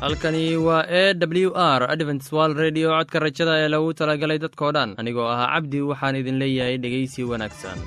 halkani waa e w r adventswal redio codka rajada ee lagu talagalay dadkoo dhan anigoo ahaa cabdi waxaan idin leeyahay dhegaysi wanaagsan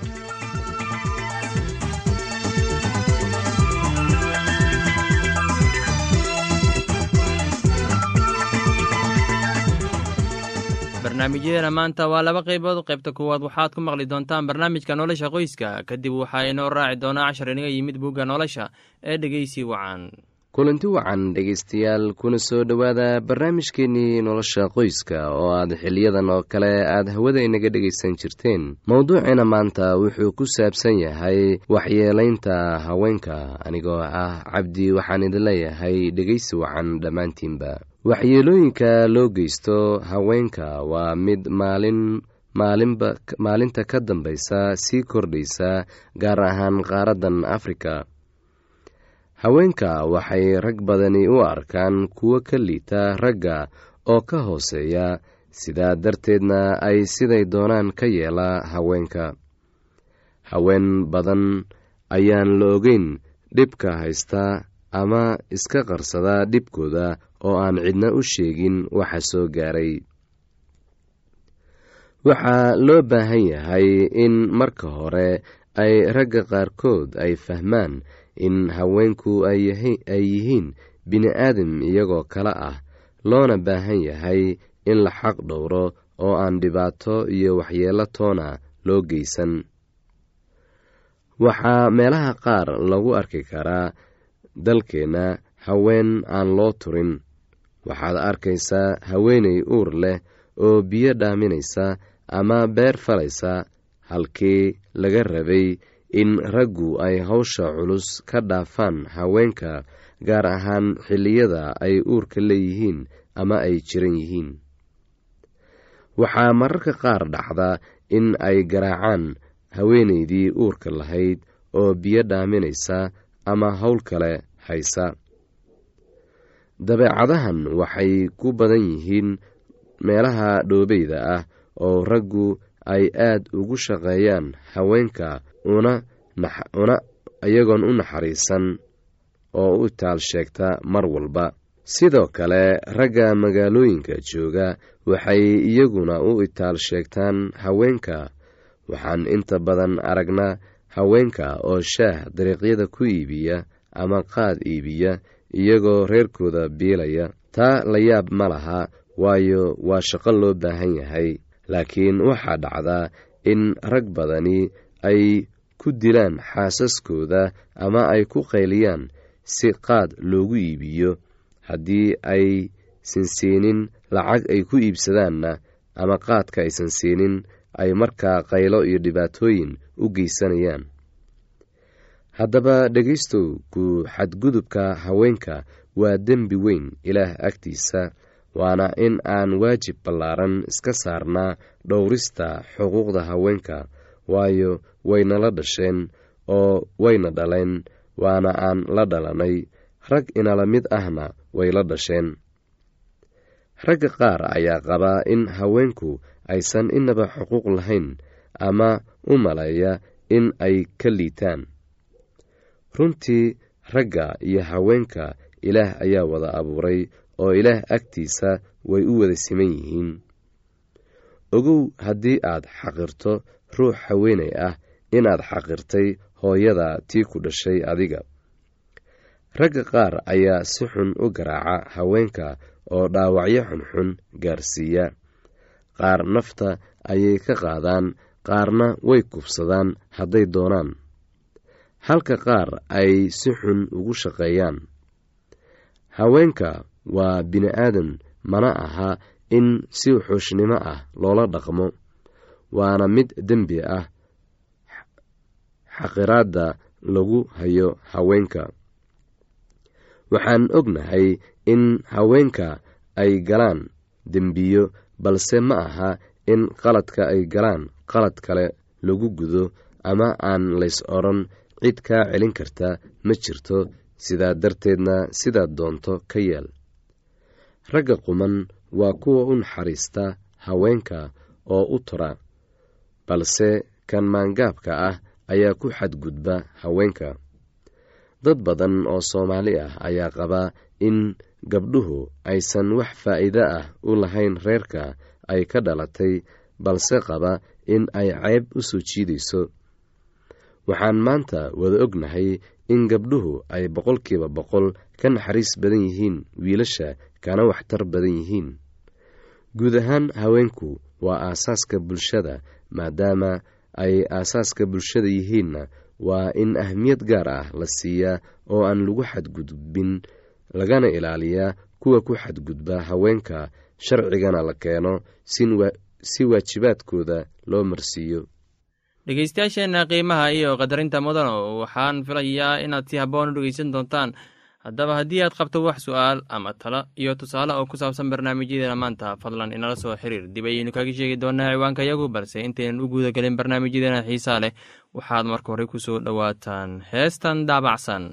barnaamijyadeena maanta waa laba qaybood qaybta kuwaad waxaad ku maqli doontaan barnaamijka nolosha qoyska kadib waxaa inoo raaci doonaa cashar inaga yimid bugga nolosha ee dhegeysi wacan kulanti wacan dhegaystayaal kuna soo dhowaada barnaamijkeennii nolosha qoyska oo aad xiliyadan oo kale aad hawada inaga dhegaysan jirteen mowduuceena maanta wuxuu ku saabsan yahay waxyeelaynta haweenka anigoo ah cabdi waxaan idin leeyahay dhegaysi wacan dhammaantiinba waxyeelooyinka loo geysto haweenka waa mid maalin maalinba maalinta ka dambaysa sii kordhaysa gaar ahaan qaaraddan afrika haweenka waxay rag badani u arkaan kuwo ka liita ragga oo ka hooseeya sidaa darteedna ay siday doonaan ka yeela haweenka haween badan ayaan la ogeyn dhibka haysta ama iska qarsada dhibkooda oo aan cidna u sheegin waxa soo gaaray waxaa loo baahan yahay in marka hore ay ragga qaarkood ay fahmaan in haweenku ay yihiin bini-aadam iyagoo kale ah loona baahan yahay in la xaq dhowro oo aan dhibaato iyo waxyeelo toona loo geysan waxaa meelaha qaar lagu arki karaa dalkeenna haween aan loo turin waxaad arkaysaa haweeney uur leh oo biyo dhaaminaysa ama beer falaysa halkii laga rabay in raggu ay hawsha culus ka dhaafaan haweenka gaar ahaan xilliyada ay uurka leeyihiin ama ay jiran yihiin waxaa mararka qaar dhacda in ay garaacaan haweeneydii uurka lahayd oo biyo dhaaminaysa ama howl kale haysa dabeecadahan waxay ku badan yihiin meelaha dhoobeyda ah oo raggu ay aad ugu shaqeeyaan haweenka una una iyagoon u naxariisan oo u taal sheegta mar walba sidoo kale ragga magaalooyinka jooga waxay iyaguna u itaal sheegtaan haweenka waxaan inta badan aragnaa haweenka oo shaah dariiqyada ku iibiya ama qaad iibiya iyagoo reerkooda biilaya taa la yaab ma laha waayo waa shaqo loo baahan yahay laakiin waxaa dhacdaa in rag badani ay ku dilaan xaasaskooda ama ay ku qayliyaan si qaad loogu iibiyo haddii ay sansiinin lacag ay ku iibsadaanna ama qaadka aysan siinin ay markaa qaylo iyo dhibaatooyin u geysanayaan haddaba dhegaystow ku xadgudubka haweenka waa dembi weyn ilaah agtiisa waana in aan waajib ballaaran iska saarnaa dhowrista xuquuqda haweenka waayo waynala dhasheen oo wayna dhaleen waana aan la dhalanay rag inala mid ahna way la dhasheen ragga qaar ayaa qabaa in haweenku aysan inaba xuquuq lahayn ama u maleeya in ay ka liitaan runtii ragga iyo haweenka ilaah ayaa wada abuuray oo ilaah agtiisa way u wada siman yihiin ogow haddii aad xaqirto ruux haweenay ah inaad xaqirtay hooyada tii ku dhashay adiga ragga qaar ayaa si xun u garaaca haweenka oo dhaawacyo xunxun gaarsiiya qaar nafta ayay ka qaadaan qaarna way kubsadaan hadday doonaan halka qaar ay si xun ugu shaqeeyaan haweenka waa bini-aadan mana aha in si xuushnimo ah loola dhaqmo waana mid dembi ah xaqiraadda lagu hayo haweenka waxaan ognahay in haweenka ay galaan dembiyo balse ma aha in qaladka ay galaan qalad kale lagu gudo ama aan lays odhan cid kaa celin karta ma jirto sidaa darteedna sidaad doonto ka yeel ragga quman waa kuwa u naxariista haweenka oo u tura balse kan maangaabka ah ayaa ku xadgudba haweenka dad badan oo soomaali ah ayaa qabaa in gabdhuhu aysan wax faa'iido ah u lahayn reerka ay ka dhalatay balse qaba in ay ceyb u soo jiidayso waxaan maanta wada ognahay in gabdhuhu ay boqolkiiba boqol ka naxariis badan yihiin wiilasha kana waxtar badan yihiin guud ahaan haweenku waa aasaaska bulshada maadaama ay aasaaska bulshada yihiinna waa in ahmiyad gaar ah la siiyaa oo aan lagu xadgudbin lagana ilaaliyaa kuwa ku xadgudba haweenka sharcigana la keeno si waajibaadkooda loo marsiiyo dhegeystayaasheenna qiimaha iyo qadarinta mudano waxaan filayaa inaad si habboon u dhegeysan doontaan haddaba haddii aad qabto wax su'aal ama talo iyo tusaale oo ku saabsan barnaamijyadeena maanta fadlan inala soo xiriir dib ayaynu kaga sheegi doonaa ciwaanka yagu balse intaynan u guuda gelin barnaamijyadeena xiisaa leh waxaad marka hore ku soo dhowaataan heestan daabacsan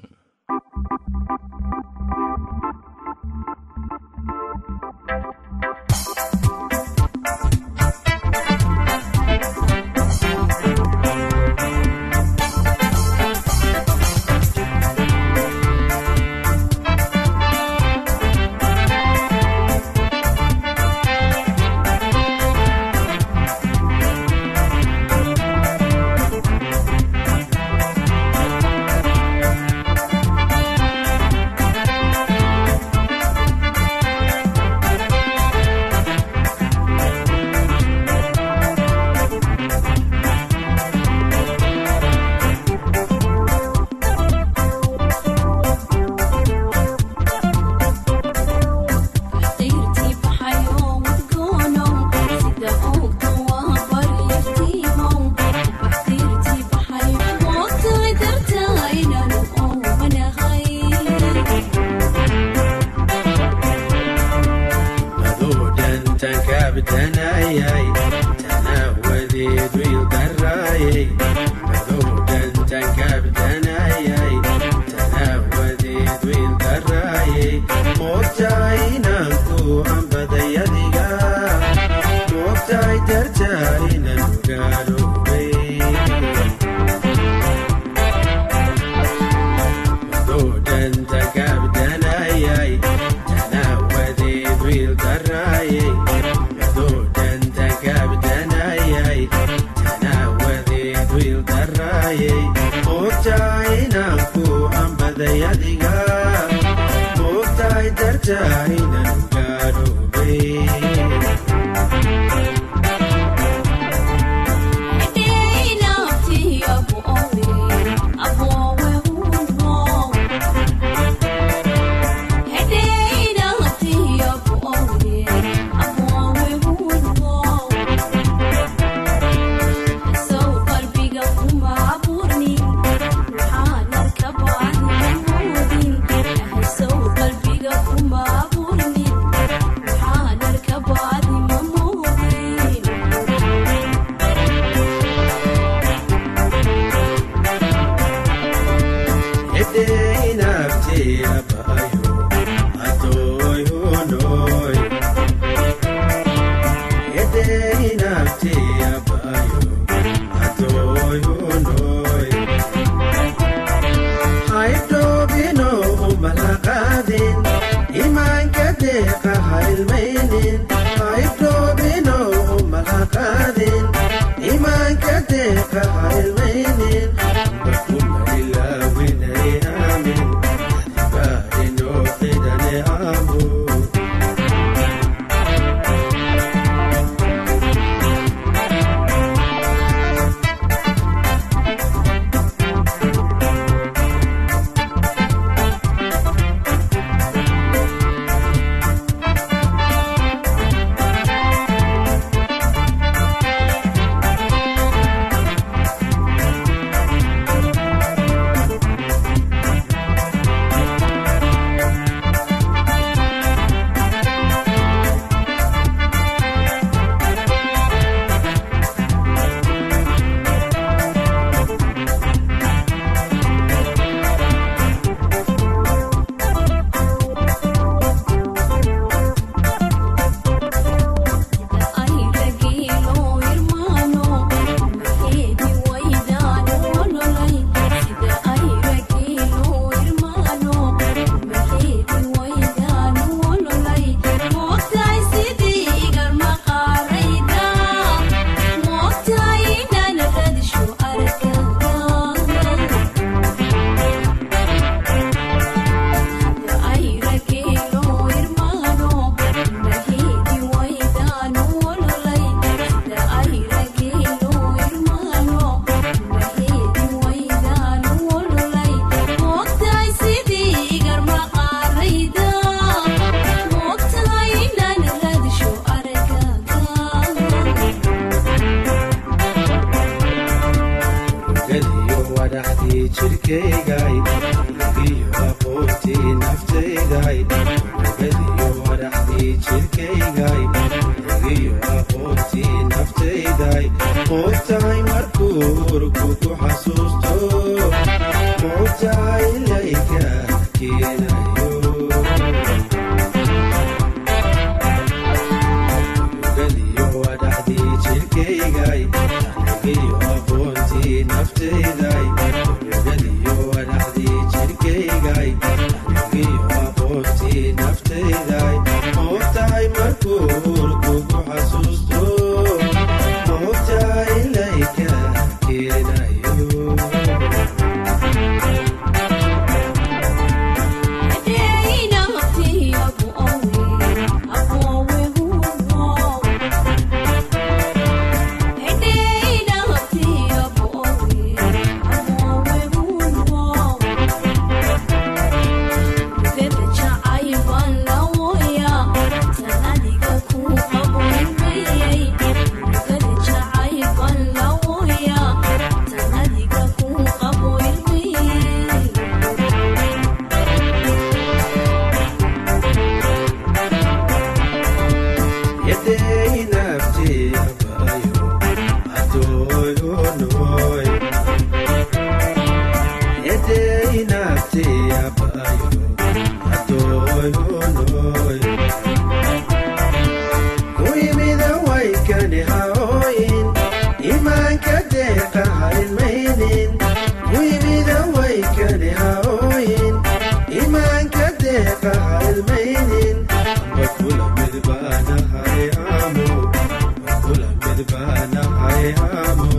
adhaxdii jirkaygay egiyo aqoontii naftayday moogtahay markuu urku ku xasuusto moogtahay layka keenayo galiyo adhaxdii jirkaygay egiyo aqoontii naftayday galiyo adhaxdii jirkaygay egiyo aqoontii naftayday moogtahay markuu urku ku xasuusto moogtahay layka keenayo imaanka deeqa halmaynin amba kula mid baanahay amo amba kula mid baanahay amo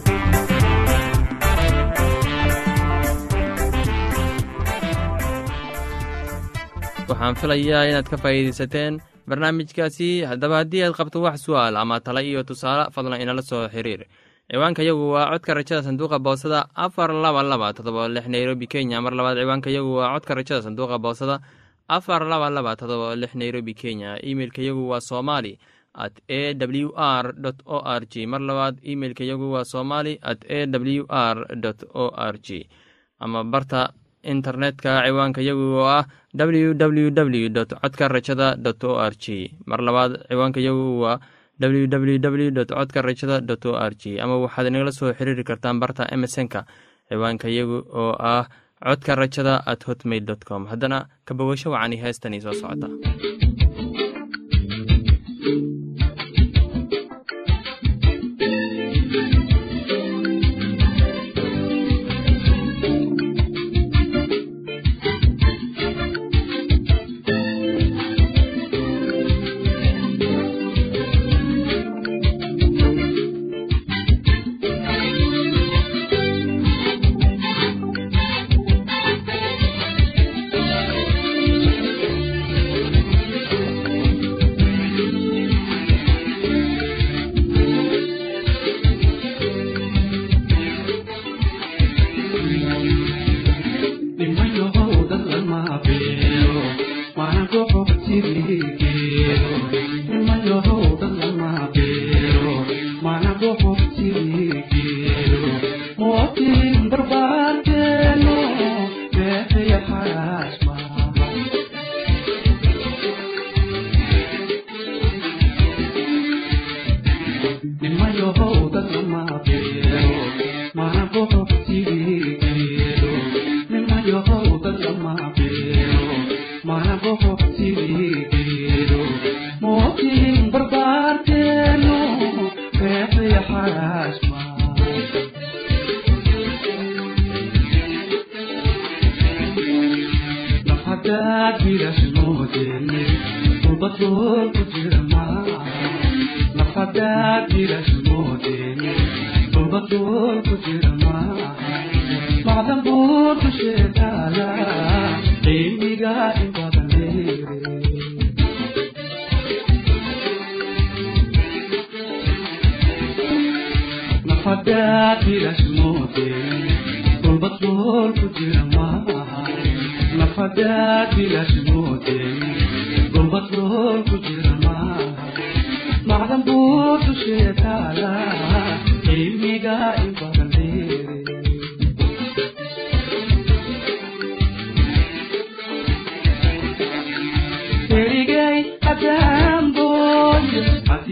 waxaan filayaa inaad ka faa'iidaysateen barnaamijkaasi haddaba haddii aad qabto wax su'aal ama tala iyo tusaale fadlan inala soo xiriir ciwaanka yagu waa codka rajada sanduuqa boosada afar laba laba todoba lix nairobi kenya mar labaad ciwaanka yagu waa codka rajada sanduuqa boosada afar laba laba todoba lix nairobi kenya imeilka yagu waa somali at a w r o r g mar labaad imeilka yagu waa somali at a w r o r g ama barta internetka ciwaanka yagu oo ah www codka rajada o r g mar labaad ciwaanka yagu waa www codka rajada o r g ama waxaad inagala soo xiriiri kartaan barta emesonka ciwaanka yagu oo ah codka rajada at hotmail com haddana ka bogasho wacani heestani soo socota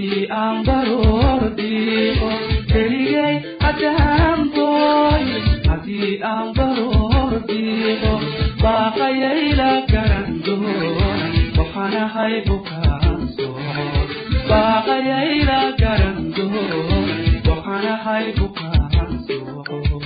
haddii aan baroor dhiiqo keligay haddaan booy haddii aan baroor dhiiqo baaqayayla garan doon waxaan ahay bukaan soo baaqayayla garan doon waxaan ahay bukaan soo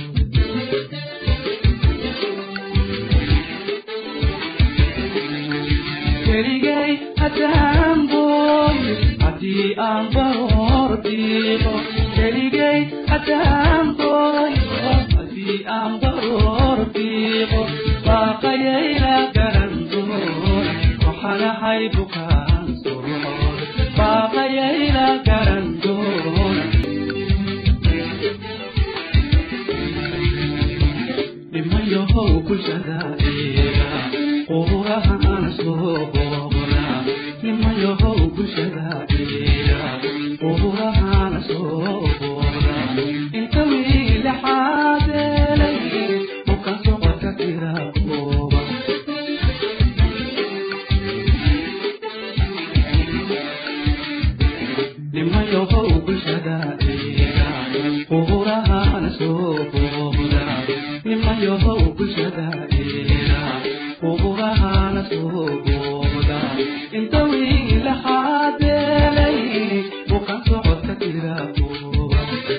keligay haddaan booy haddii aan baroor dhiiqo keligay haddaan booy haddii aan baroor dhiiqo baaqayayla garan doon waxaan ahay bukaan soo baaqayayla garan doon nimayahow bulshada eega qurahan soo boqra nimayahow bulshada eega qurahan soo boqra inta wiilixaadelay bukan socodka tira kooba nimayahow bulshada eega qurahan soo boqra nimayahow bulshada eega qurahan soo boqra inta wiilixaadelay bukan socodka tira kooba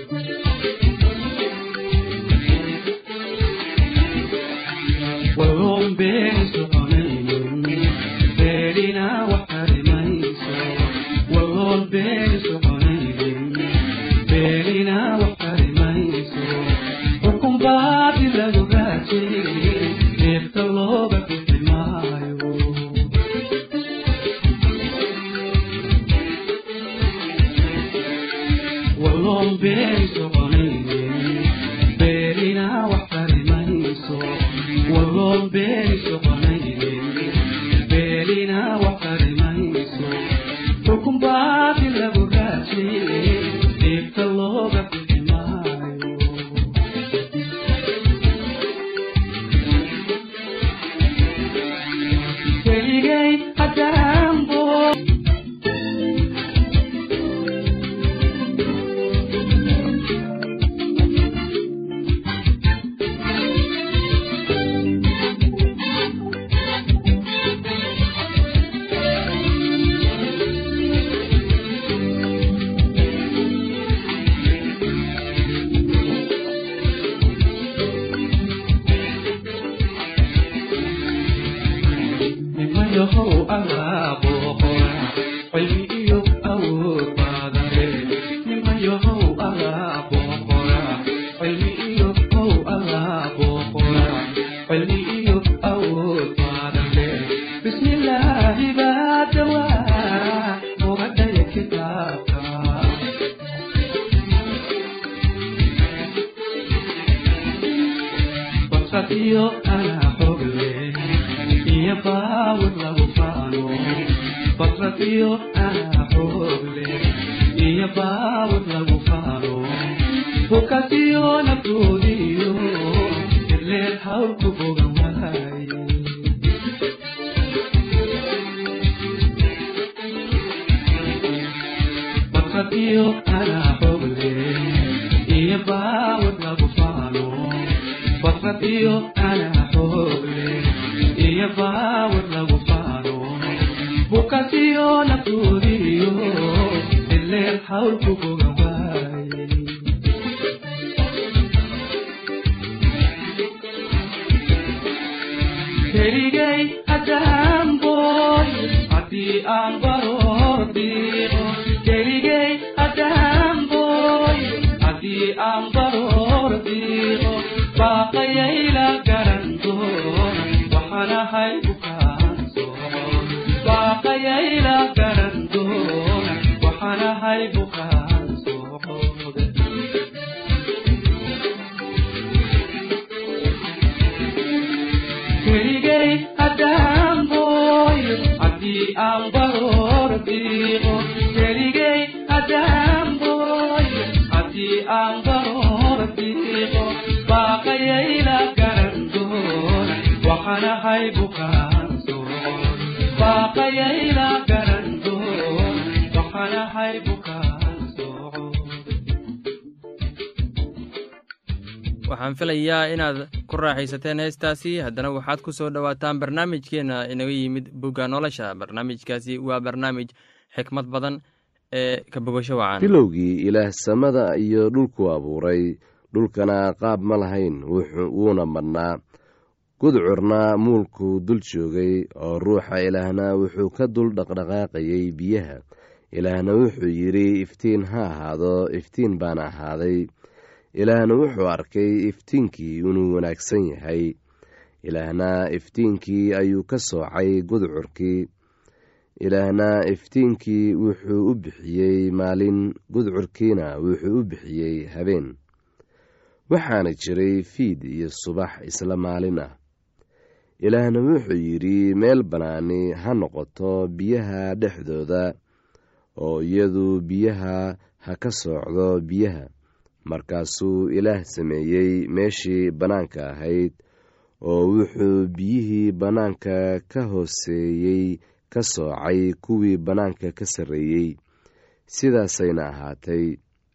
walloon been soconaynin beelina wax karimayso walloon been soconaynin beelina wax karimayso xukun baadi lagu raajay neefta looga bixi maayo walloon been soconaynin beelina wax karimayso walloon been soconaynin beelina wax karimayso xukun baadi lagu raajay neefta looga bixi maayo keligay haddaan boo nimayahow allaa booqora cilmi iyo awood baadare nimayahow allaa booqora cilmi iyo how allaa booqora cilmi iyo awood baadare bismillaahi baa dawaa ogadhaya kitaabka basadiyo anaa xogle iyo baawad lagu faano basadiyo anaa xogle iyo baawad lagu faano bukasiyo naftoodiyo ileen hawlku bogan waaye basadiyo anaa xogle iyo baawad lagu faano basadiyo anaa xogle iyo baawad lagu faano bukasiyo naftoodiyo ileen hawlku bogan waaye keligay haddaan booy haddii aan baroor dhiiqo keligay haddaan booy haddii aan baroor dhiiqo baaqayayla garan doon waxaan ahay bukaan soon baaqayayla garan doon waxaan ahay bukaan soon keligay haddaan booy haddii aan baroor dhiiqo keligay haddaan booy haddii aan baroor dhiiqo baaqayayla garan doon waxaan ahay bukaan soon baaqayayla garan doon waxaan maxay bukaan sooco waxaan filayaa inaad ku raaxaysateen heestaasi haddana waxaad ku soo dhowaataan barnaamijkeenna inaga yimid bugga nolosha barnaamijkaasi waa barnaamij xikmad badan ee ka bogasho wacan bilowgii ilaah samada iyo dhulku abuuray dhulkana qaab ma lahayn wuxuu- wuuna madhnaa gudcurna muulkuu dul joogay oo ruuxa ilaahna wuxuu ka dul dhaqdhaqaaqayay biyaha ilaahna wuxuu yidhi iftiin ha ahaado iftiin baana ahaaday ilaahna wuxuu arkay iftiinkii inuu wanaagsan yahay ilaahna iftiinkii ayuu ka soocay gudcurkii ilaahna iftiinkii wuxuu u bixiyey maalin gudcurkiina wuxuu u bixiyey habeen waxaana jiray fiid iyo subax isla maalin ah ilaahna wuxuu yidhi meel bannaani ha noqoto biyaha dhexdooda oo iyadu biyaha ha ka soocdo biyaha markaasuu ilaah sameeyey meeshii bannaanka ahayd oo wuxuu biyihii bannaanka ka hooseeyey ka soocay kuwii bannaanka ka sarreeyey sidaasayna ahaatay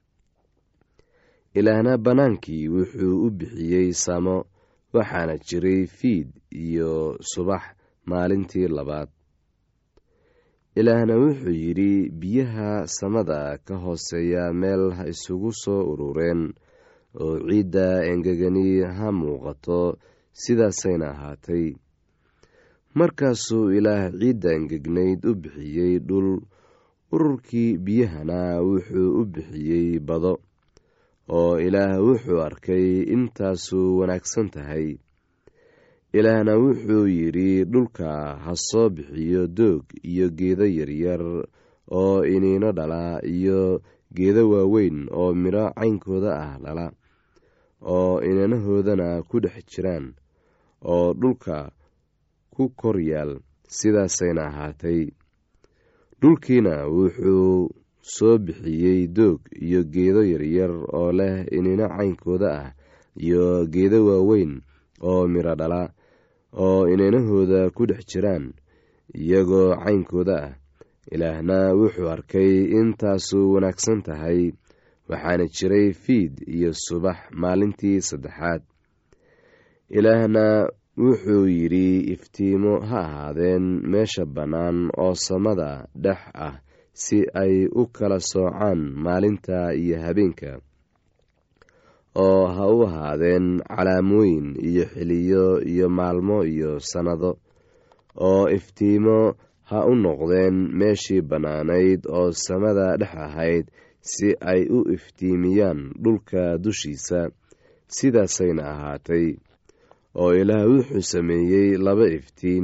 ilaahna bannaankii wuxuu u bixiyey samo waxaana jiray fiid iyo subax maalintii labaad ilaahna wuxuu yidhi biyaha samada ka hooseeya meel ha isugu soo urureen oo ciidda engegani ha muuqato sidaasayna ahaatay markaasuu ilaah ciidda engegnayd u bixiyey dhul ururkii biyahana wuxuu u bixiyey bado oo ilaah wuxuu arkay intaasuu wanaagsan tahay ilaahna wuxuu yidhi dhulka ha soo bixiyo doog iyo geedo yaryar oo iniino dhala iyo geedo waaweyn oo midho caynkooda ah dhala oo inanahoodana ku dhex jiraan oo dhulka ku kor yaal sidaasayna ahaatay dhulkiina wuxuu soo bixiyey doog iyo geedo yaryar oo leh inino caynkooda ah iyo geedo waaweyn oo midho dhala oo inanahooda ku dhex jiraan iyagoo caynkooda ah ilaahna wuxuu arkay intaasu wanaagsan tahay waxaana jiray fiid iyo subax maalintii saddexaad ilaahna wuxuu yidhi iftiimo ha ahaadeen meesha bannaan oo samada dhex ah si ay u kala soocaan maalinta iyo habeenka oo ha u ahaadeen calaamooyin iyo xiliyo iyo maalmo iyo sannado oo iftiimo ha u noqdeen meeshii bannaanayd oo samada dhex ahayd si ay u iftiimiyaan dhulka dushiisa sidaasayna ahaatay oo ilaah wuxuu sameeyey laba iftiin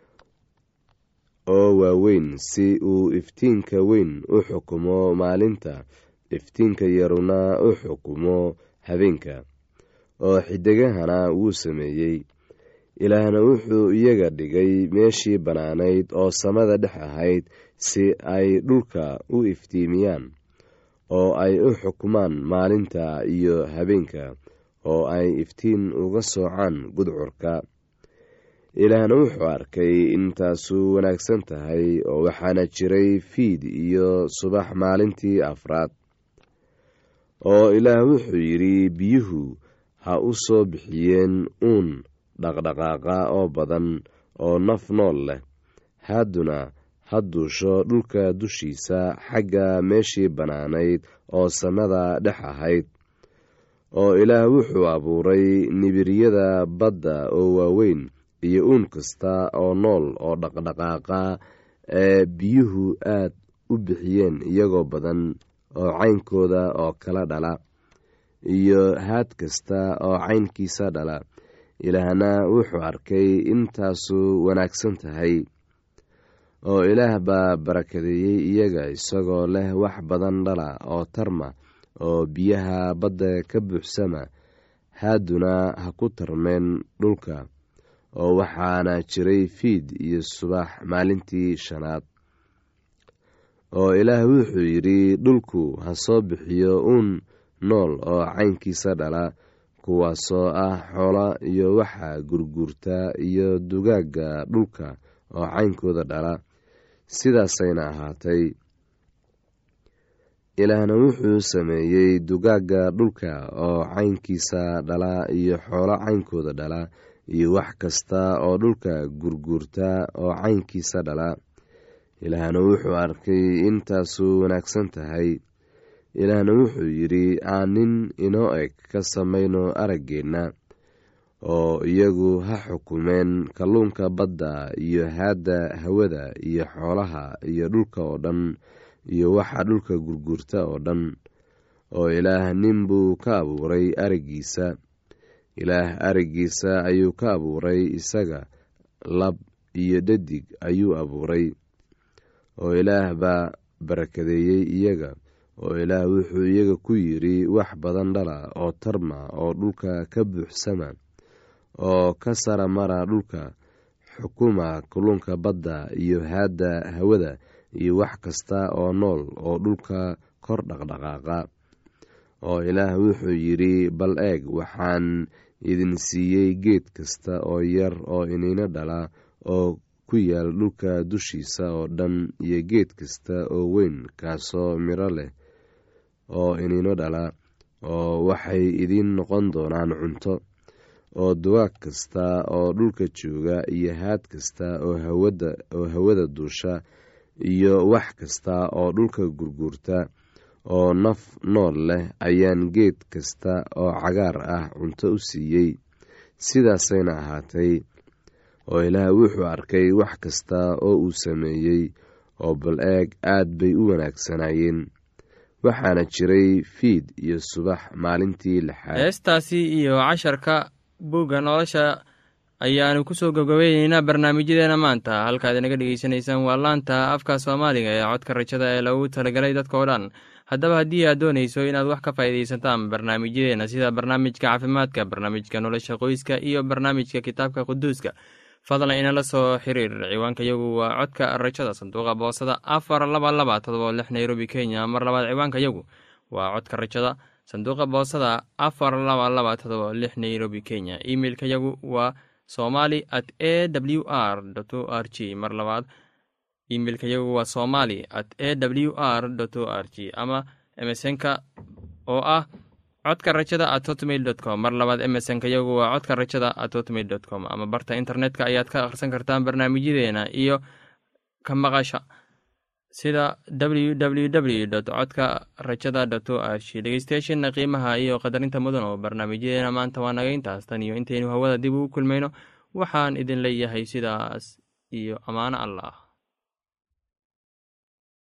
oo waaweyn si uu iftiinka weyn u xukumo maalinta iftiinka yaruna u xukumo habeenka oo xidigahana wuu sameeyey ilaahna wuxuu iyaga dhigay meeshii bannaanayd oo samada dhex ahayd si ay dhulka u iftiimiyaan oo ay u xukumaan maalinta iyo habeenka oo ay iftiin uga soocaan gudcurka ilaahna wuxuu arkay intaasu wanaagsan tahay oo waxaana jiray fiid iyo subax maalintii afraad oo ilaah wuxuu yidhi biyuhu ha u soo bixiyeen uun dhaqdhaqaaqa oo badan oo naf nool leh hadduna ha duusho dhulka dushiisa xagga meeshii bannaanayd oo samada dhex ahayd oo ilaah wuxuu abuuray nibiryada badda oo waaweyn iyo uun kasta oo nool oo dhaqdhaqaaqa ee biyuhu aad u bixiyeen iyagoo badan oo caynkooda oo kala dhala iyo haad kasta oo caynkiisa dhala ilaahna wuxuu arkay intaasu wanaagsan tahay oo ilaah baa barakadeeyey iyaga isagoo leh wax badan dhala oo tarma oo biyaha badda ka buuxsama haaduna ha ku tarmeen dhulka oo waxaana jiray fiid iyo subax maalintii shanaad oo ilaah wuxuu yidhi dhulku ha soo bixiyo uun nool oo caynkiisa dhala kuwaasoo ah xoola iyo waxa gurguurta iyo dugaagga dhulka oo caynkooda dhala sidaasayna ahaatay ilaahna wuxuu sameeyey dugaagga dhulka oo caynkiisa dhala iyo xoolo caynkooda dhala iyo wax kasta oo dhulka gurguurta oo caynkiisa dhala ilaahna wuxuu arkay intaasu wanaagsan tahay ilaahna wuxuu yidhi aan nin inoo eg ka samayno araggeenna oo iyagu ha xukumeen kalluunka badda iyo haadda hawada iyo xoolaha iyo dhulka oo dhan iyo waxa dhulka gurguurta oo dhan oo ilaah nin buu ka abuuray araggiisa ilaah araggiisa ayuu ka abuuray isaga lab iyo dhadig ayuu abuuray oo ilaah baa barakadeeyey iyaga oo ilaah wuxuu iyaga ku yidhi wax badan dhala oo tarma oo dhulka ka buuxsama oo ka sara mara dhulka xukuma kulunka badda iyo haadda hawada iyo wax kasta oo nool oo dhulka kor dhaqdhaqaaqa oo ilaah wuxuu yidhi bal eeg waxaan idin siiyey geed kasta oo yar oo iniino dhala oo ku yaal dhulka dushiisa oo dhan iyo geed kasta oo weyn kaasoo miro leh oo iniino dhala oo waxay idiin noqon doonaan cunto oo duwaag kasta oo dhulka jooga iyo haad kasta oo hawada duusha iyo wax kasta oo dhulka gurguurta oo naf nool leh ayaan geed kasta oo cagaar ah cunto u siiyey sidaasayna ahaatay oo ilaah wuxuu arkay wax kasta oo uu sameeyey oo bal eeg aad bay u wanaagsanaayeen waxaana jiray fiid iyo subax maalintii lixaad heestaasi iyo casharka buugga nolosha ayaanu kusoo gabgabayneynaa barnaamijyadeena maanta halkaad inaga dhegeysanaysaan waa laanta afka soomaaliga ee codka rajada ee lagu talagalay dadka oo dhan haddaba haddii aad doonayso inaad wax ka faa'iidaysataan barnaamijyadeena sida barnaamijka caafimaadka barnaamijka nolosha qoyska iyo barnaamijka kitaabka quduuska fadlan inala soo xiriir ciwaanka yagu waa codka rajada sanduuqa boosada afar laba laba todoba lix nairobi kenya mar labaad ciwaanka yagu waa codka rajada sanduuqa boosada afar laba laba todoba lix nairobi kenya emeilka yagu waa somali at a w r o r g mar labaad imeilka yagu waa somali at a w r o r g ama emesonka oo ah codka rajada at hotmail dot com mar labaad emesonka yagu waa codka rajada at hotmail dot com ama barta internetka ayaad ka akhrisan kartaan barnaamijyadeena iyo ka maqasha sida www dot codka rajada dot o r g dhegeystayaasheena qiimaha iyo qadarinta mudan oo barnaamijyadeena maanta waa naga intaas tan iyo intaynu hawada dib ugu kulmayno waxaan idin leeyahay sidaas iyo ammaano allah